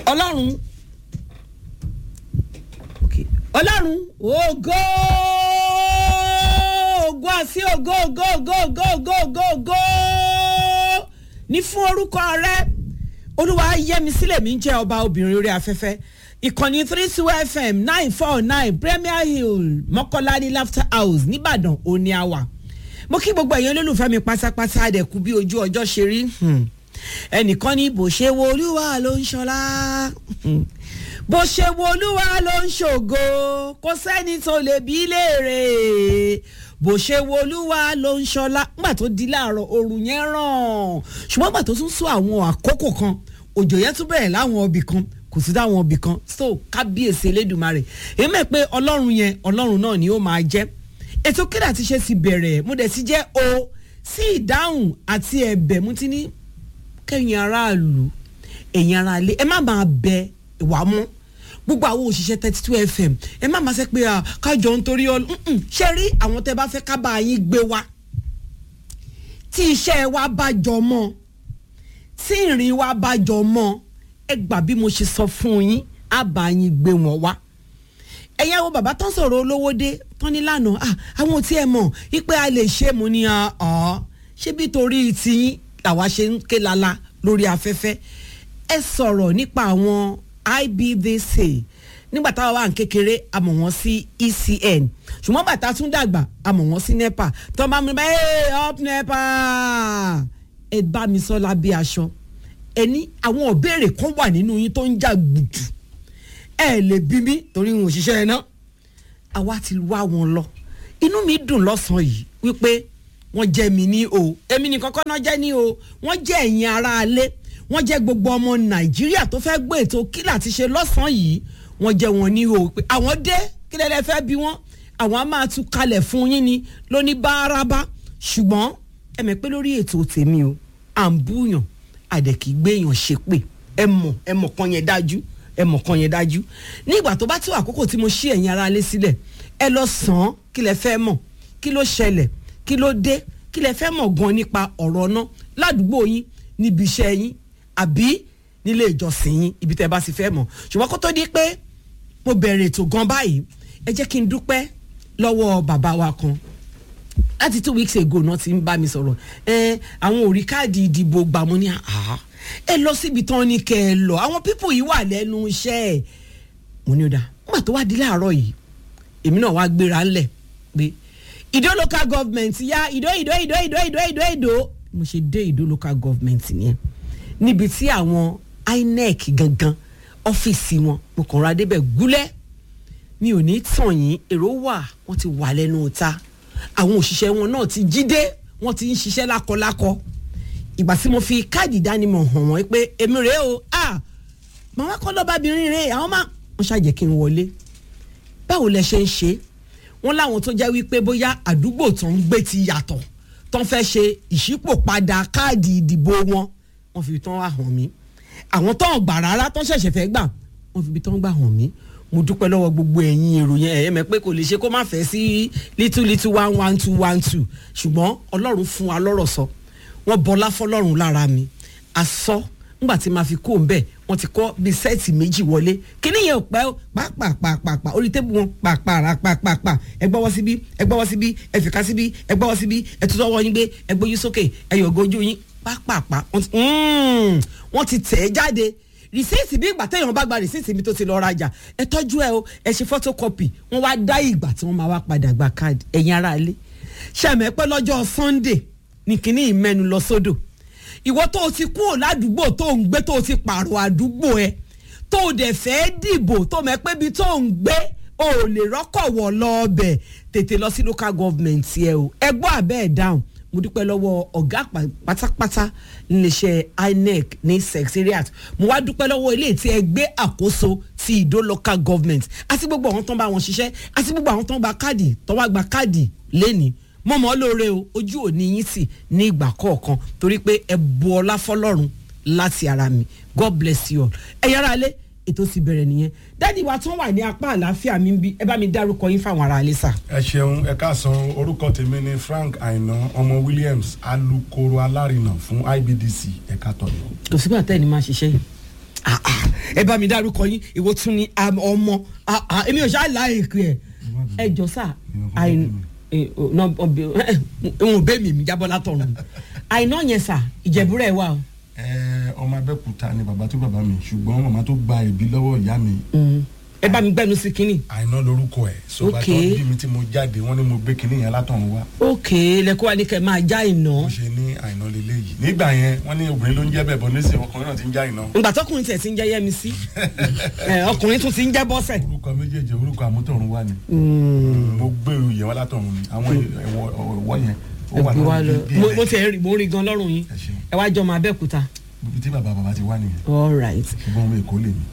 ọlọ́run okay. ọlọ́run ògo ògo àti ògo ògo ògo ògo ògo ògo ògo ní fún orúkọ rẹ olúwa yẹmi sílẹ̀ mi ń jẹ́ ọba obìnrin orí afẹ́fẹ́ ìkànnì three two fm nine four nine premier hill mọ́kànlá ní laughter house nìbàdàn òní àwà mo kí gbogbo ẹ̀yin olólùfẹ́ mi pátápátá àdẹ̀kú bí ojú ọjọ́ ṣe rí ẹnìkan ní bó ṣe wo olúwa ló ń ṣọlá bó ṣe wo olúwa ló ń ṣògo kò sẹ́ni tó lè bí léèrè bó ṣe wo olúwa ló ń ṣọlá nígbà tó di láàárọ̀ oòrùn yẹn ràn ṣùgbọ́n nígbà tó tún sún àwọn àkókò kan òjò yẹn tún bẹ̀rẹ̀ láwọn ibì kan kò sí dáwọn ibì kan so kábíyèsí elédùnmarè èyí mẹ́ pé ọlọ́run yẹn ọlọ́run náà ni ó máa jẹ́ ètò kílà ti ṣe ti bẹ̀rẹ̀ mo dẹ̀ ti jẹ́ o sí ìdáhùn àti ẹ̀bẹ̀ mo ti ní kẹ́yìn aráàlú ẹ̀yìn aráalé ẹ má máa bẹ ìwà mọ́ gbogbo àwọn òṣìṣẹ́ thirty two fm ẹ má máa ṣe pé kájọ nítorí ọ ṣe rí àwọn tẹ bá fẹ́ ká bá yín gbé wa tí iṣẹ́ wa bá jọ mọ́ tí ìrìn wa bá jọ mọ́ ẹ gbà bí mo ṣe sọ fún yín á bá yín gbé wọn wá ẹ̀yin àwọn bàbá tán sọ̀rọ̀ olówó dé tán ní lánàá àwọn tí ẹ mọ̀ wípé a lè ṣe mo ní ọ̀ ṣé bí torí tiyín làwa ṣe ń ké lala lórí afẹ́fẹ́ ẹ sọ̀rọ̀ nípa àwọn IBDC nígbà táwa wà ní kékeré a mọ̀ wọ́n sí ECN ṣùgbọ́n bàtà tún dàgbà a mọ̀ wọ́n sí NEPA tó bá mi bá ẹ up NEPA ẹ bá mi sọ lábẹ́ aṣọ ẹ ní àwọn òbéèrè kan wà nínú yín tó ń jà gbùdù ẹ lè bí mi torí n ò ṣiṣẹ́ ẹ náà àwa ti wá wọn lọ inú mi dùn lọ́sàn-án yìí wípé wọ́n jẹ́ mi ní o èmi nìkan kọ́ náà jẹ́ ní o wọ́n jẹ́ ẹ̀yin aráalé wọ́n jẹ́ gbogbo ọmọ nàìjíríà tó fẹ́ gbé ètò kílà ti ṣe lọ́sàn-án yìí wọ́n jẹ́ wọn ní o pé àwọn dé kí lẹ́lẹ́ fẹ́ bí wọ́n àwọn á máa tún kalẹ̀ fún yín ni lóní bárabá ṣùgbọ́n ẹ mọ̀ pé lórí ètò tèmi o à ń búyàn àdẹ̀kì gbéyàn ṣe pé ẹ mọ̀ ẹ mọ̀ kan yẹn dájú ẹ mọ̀ kan yẹn dájú ní ìgbà tó bá tó àkókò tí mo ṣí ẹ̀yin aráalé sílẹ̀ ẹ lọ sàn án kí lẹ fẹ́ mọ̀ kí ló ṣẹlẹ̀ kí ló dé kí lẹ fẹ́ mọ̀ gan nípa ọ̀rọ̀ náà ládùúgbò yín níbi iṣẹ́ yín àbí nílé ìjọsìn yín ibi tẹ́ bá sì fẹ́ mọ̀ ṣùgbọ́n kó tó di pé mo bẹ̀rẹ̀ ètò gan báyìí ẹ jẹ́ kí n dúpẹ́ lọ́wọ́ bàbá wa kan láti two weeks ago náà ti ń bá mi sọ̀rọ̀ ẹ àwọn ò rí káàdì ìdìbò gbà mọ́ ní àhá ẹ lọ síbi tán ní kẹ́ ẹ lọ àwọn pípò yìí wà lẹ́nu iṣẹ́ ẹ̀ mo ní ó dáa nígbà tó wá di láàárọ̀ yìí èmi náà wá gbéra ńlẹ̀ pé ìdó local government ya ìdó ìdó ìdó ìdó ìdó ìdó ìdó mo ṣe dé ìdó local government nìyẹn níbi tí àwọn INEC gangan ọ́fíìsì wọn mo kàn ra débẹ̀ gúlẹ̀ mi ò ní tàn yín èrò wà wọ́n ti wà lẹ́nu ta àwọn òṣìṣẹ́ wọn náà ti jí dé wọ́n ti ń ṣiṣẹ́ lákọlákọ ìgbà tí mo fi káàdì ìdánimọ̀ hàn wọ́n pé èmi rèé o ah màmá kọ́ lọ́bàbìnrin rèé àwọn máa wọ́n ṣàjẹ́ kí n wọlé báwo lẹ ṣe ń ṣe wọ́n láwọn tó jẹ́ wípé bóyá àdúgbò tó ń gbé ti yàtọ̀ tó ń fẹ́ ṣe ìṣípòpadà káàdì ìdìbò wọn wọ́n fi tán wá hàn mí àwọn tó ń gbà rárá tó ń ṣẹ̀ṣẹ̀ fẹ́ gbà wọ́n fi ibi tó ń gbà hàn mí mo dúpẹ́ lọ́wọ́ gbogbo ẹ̀yin èrò yẹn ẹ̀yẹ́ mẹ́ pé kò lè ṣe kó má fẹ́ sí little little one one two one two ṣùgbọ́n ọlọ́run fún wa lọ́rọ̀ sọ wọ́n bọlá fọlọ́run lára mi asọ́ ńgbà tí màá fi kó ń bẹ̀ wọ́n ti kọ́ bíi sẹ́ẹ̀tì méjì wọlé kíní yẹn ò pẹ́ pàápàápàápàá orí tébù wọn pàápàápàápàá ẹ gbọ́wọ́ síbí ẹ gbọ́wọ́ síbí ẹ fìkà síbí ẹ gbọ́wọ́ síbí ẹ tutọ́ wọ́ yín gbé ẹ gbójú sókè ẹ yọ̀ ojú yín pàápàá wọ́n ti tẹ̀ ẹ́ jáde rìsíìtì bí ìgbà téèyàn bá gba rìsíìtì mi tó ti lọ rajà ẹ tọ́jú ẹ o ẹ ṣe photocopy wọ́n wá dá ìgbà tí wọ́n máa wá padà gba káàdì ẹ̀yin ará ilé ṣàmì pé lọ́jọ́ Sunday ní kíní ìmẹ́nu lọ sódò ìwọ tó o ti kúrò ládùúgbò tó ń gbé tó o ti pààrọ̀ àdúgbò ẹ tó o dẹ̀ fẹ́ dìbò tó mẹ́ pé ibi tó ń gbé o ò lè rọ́kọ̀ wọ̀ lọ ọbẹ̀ tètè lọ sí local government ẹ o ẹ gbọ́ àbẹ́ ẹ̀ dáhùn mo dúpẹ́ lọ́wọ́ ọ̀gá pátápátá níléeṣẹ́ INEC ní secretariat mo wá dúpẹ́ lọ́wọ́ ilé tí ẹ gbé àkóso ti ìdó local government àti gbogbo àwọn tó ń bá wọn ṣiṣẹ́ àti gbogbo àwọn tó ń gba káàdì tó wá gba káàdì lẹ́ni mo mọ̀ ọ́ lóore o ojú òní yín sì ní ìgbà kọ̀ọ̀kan torí pé ẹ bu ọlá fọlọ́run láti ara mi God bless you all ẹ yára lé ètò ti bẹ̀rẹ̀ nìyẹn dádì wa tán wà ní apá àlàáfíà mi bí ẹ bá mi dárúkọ yín fáwọn ará ilé sà. ẹ ṣeun ẹ káàsán orúkọ tèmi ni Frank Aina ọmọ Williams alukoro alárinà fún IBDC ẹ̀ka tọ̀yọ̀. kò sígbà tẹ́ ẹ ní máa ṣiṣẹ́ yìí ẹ bá mi dárúkọ yín ìwọ tún ni am- ọmọ Ah, ah, èmi ò ṣáà láìpẹ ẹ ẹ jọ sá àìní wọn ò bẹ mi mi jábọ látọrun àìná yẹn sá ìjẹbúrẹ wà o ẹ ọmọ abẹ́kúta ni bàbá tó bàbá mi ṣùgbọ́n màmá tó gba ẹ̀bí lọ́wọ́ ìyá mi ẹ bá mi gbẹnu sí kínní àìná lorúkọ ẹ̀ so Ok. bàtọ́ bí mi tí mo jáde wọ́n ní mo gbé kinní yẹn látọ̀run wá ókè lẹkọ wa ní kẹ máa já ìná bó ṣe ní àìná lélẹ́yìí nígbà yẹn wọ́n ní obìnrin ló ń jẹ́ bẹ́ẹ̀ bọ́ nísìnyí ọkùnrin náà ti ń já ìná ìgbà tọkùnrin tẹ̀ sí ń jẹ́ yẹ́mi sí ẹ, ọkùnrin tún ti ń jẹ́ bọ́sẹ̀. orúkọ méjèèjì orúkọ àmútọ̀run wá ni mo gbé oyè wá látọ̀run ni àwọn ẹ̀wọ̀ ẹ̀wọ̀ yẹn ó wà ẹgbẹ́ wa lọ lórí bí mo ilẹ̀. mo ti rí mo rí gan lọ́rùn yín Ẹ ṣeun. ẹ wá jọ ọmọ abẹ́òkúta. ibi tí bàbá bàbá ti wá nìyẹn all right. ṣùgbọ́n ọmọ èkó lè mi.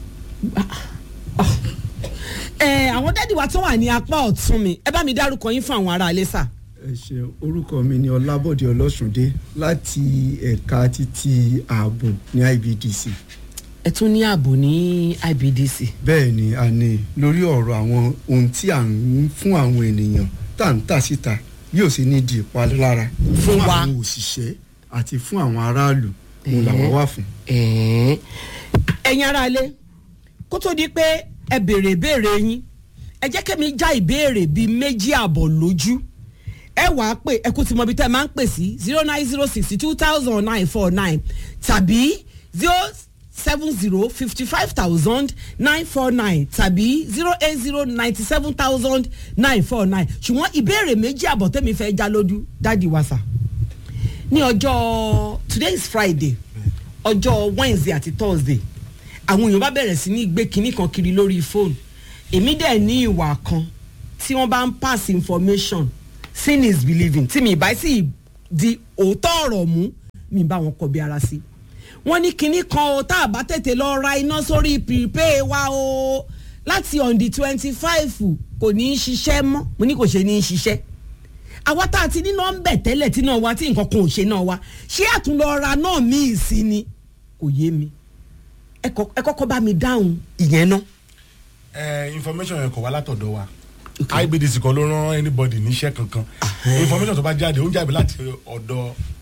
ẹ àwọn dádì wa tó wà ní apá ọ̀tún mi ẹ bá mi dárúkọ yín fún àwọn ará ilé sà. ẹ ṣe orúkọ mi ni ọlábọ̀dé ọlọ́sùndé láti ẹ̀ka títí ààbò ní ibdc ẹ tún ní ààbò ní ibdc. bẹ́ẹ̀ ni a ní lórí ọ̀rọ̀ àwọn ohun tí à ń fún àwọn ènìyàn tá à ń tà síta bí ó sì ní di ìpalára Fún wa. àwọn òṣìṣẹ́ àti fún àwọn aráàlú òun làwọn wà fún. ẹ̀ẹ́n. ẹ̀yin ará ilé kó tó di pé ẹ béèrè ìbéèrè yín ẹ jẹ́ kẹ́mi já ìbéèrè bíi méjì àbọ̀ lójú ẹ wà á pè ẹ kú ti mọ ibi tẹ́ ẹ máa ń pè sí zero nine zero sixty two thousand nine four nine tàbí zero seven zero fifty five thousand nine four nine tàbí zero eight zero ninety seven thousand nine four nine ṣùgbọ́n ìbéèrè méjì àbọ̀ tẹ́mi fẹ́ já lójú dáàdi wa sà ní ọjọ́ today is friday ọjọ́ wednesday àti thursday àwọn èèyàn bá bẹ̀rẹ̀ sí ní gbé kinní kan kiri lórí fóònù èmi dẹ̀ ní ìwà kan tí wọ́n bá ń pass information sin is believing tí mi ìbá sì di òótọ́ ọ̀rọ̀ mú mi bá wọn kọ bí ara sí wọ́n ní kinní kan o tá a bá tètè lọ ra iná sórí prepay wa o láti on the twenty five kò ní í ṣiṣẹ́ mọ́ mo ní kò ṣe ní í ṣiṣẹ́ àwa tá a ti ní nọ́ńbẹ̀ tẹ́lẹ̀ tí náà wá tí nǹkan kan ò ṣe náà wá ṣé àtúnlọ́ra náà míì sí ni kò yé mi ẹ kọ- ẹ kọ́kọ́ bá mi dáhùn ìyẹn náà. ẹ information yẹn kò wá látọ̀dọ̀ wa ibdc kan ló rán anybody níṣẹ́ kankan information tó bá jáde ó ń jáde láti ọ̀dọ̀